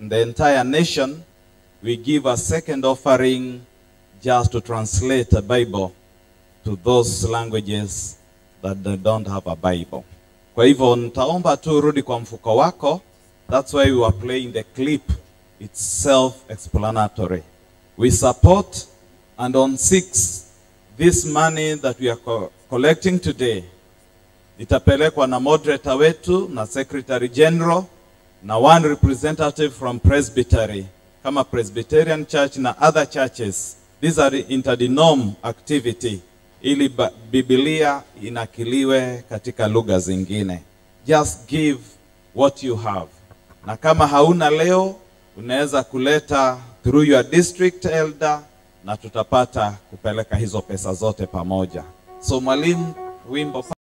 the entire nation, we give a second offering just to translate a Bible to those languages that they don't have a Bible. Kwa hivyo nitaomba tu rudi kwa mfuko wako. That's why we are playing the clip. It's self-explanatory. We support and on 6 this money that we are co collecting today itapelekwa na moderator wetu na secretary general na one representative from presbytery kama Presbyterian Church na other churches. These are interdenom activity ili ba- Biblia inakiliwe katika lugha zingine. Just give what you have, na kama hauna leo, unaweza kuleta through your district elder, na tutapata kupeleka hizo pesa zote pamoja. So mwalimu, wimbo